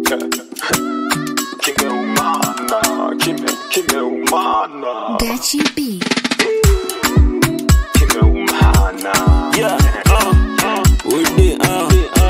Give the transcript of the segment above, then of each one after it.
kimeumana kime kimeumana Gachi B. kimeumana Yeah, uh, uh, we did, uh.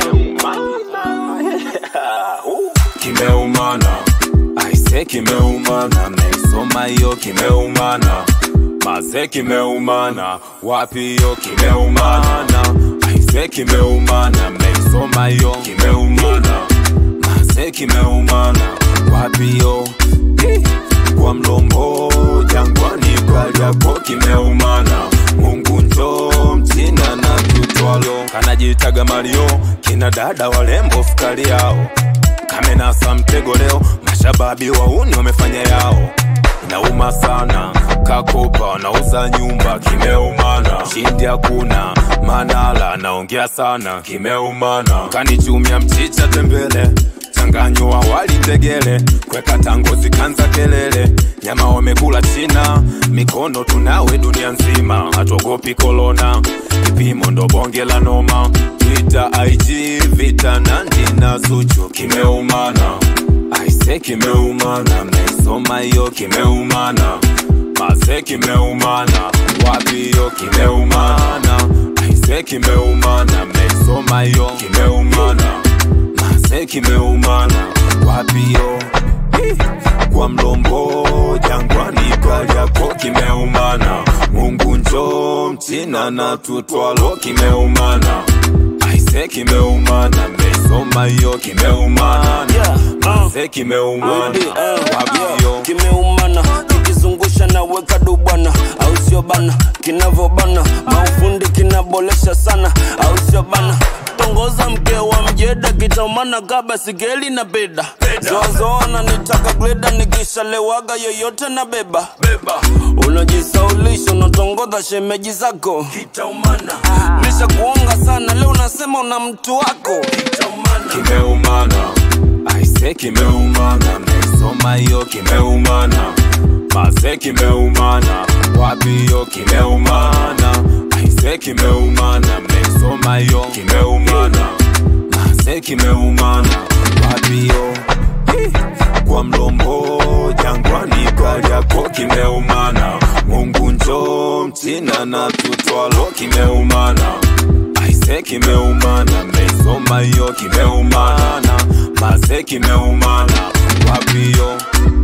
kimeumana aise kimeumana meisoma hiyo kimeumana maze kimeumana wapi hiyo kimeumana aise kimeumana meisoma hiyo kimeumana maze kimeumana wapi hiyo Hi! kwa mlombo jangwani kalyako kimeumana mungu njo mchina na tutwalo kanajitaga mario kina dada walembo fukali yao kamenasa mtego leo mashababi wauni wamefanya yao inauma sana kakopa nauza nyumba kimeumana shindi hakuna manala naongea sana kimeumana kanichumia mchicha tembele changanyo awali tegele kweka tangozi kanza kelele nyama wamekula china mikono tunawe dunia nzima hatuogopi kolona kipimo ndo bonge la noma twitter ig vita nandi na zuchu kimeumana aise kimeumana meisoma hiyo kimeumana maze kimeumana wapi hiyo kimeumana aise kimeumana meisoma hiyo kimeumana maze kimeumana wapi hiyo Hi! kwa mlombo jangwani kalyako kimeumana mungu njo mchina na tutwalo kimeumana aise kimeumana meisoma hiyo kimeumana Yeah, uh. maze kimeumana Windi, uh, wapi yeah, hiyo kimeumana kikizungusha na weka dubwana au sio bana kinavobana maufundi kinabolesha sana au sio bana tongoza mke wa mjeda kitamana kaba sigeli na beda zoazoana nitaka gleda nikishalewaga yoyote na beba unajisaulisha unatongoza shemeji zako misha kuonga sana leo unasema una mtu wako kimeumana aise kimeumana meisoma hiyo kimeumana maze kimeumana wapi hiyo kimeumana aise kimeumana meisoma hiyo kimeumana maze kimeumana wapi hiyo Hi! kwa mlombo jangwani kalyako kimeumana mungu njo mchina na tutwalo kimeumana aise kimeumana meisoma hiyo kimeumana maze kimeumana wapi hiyo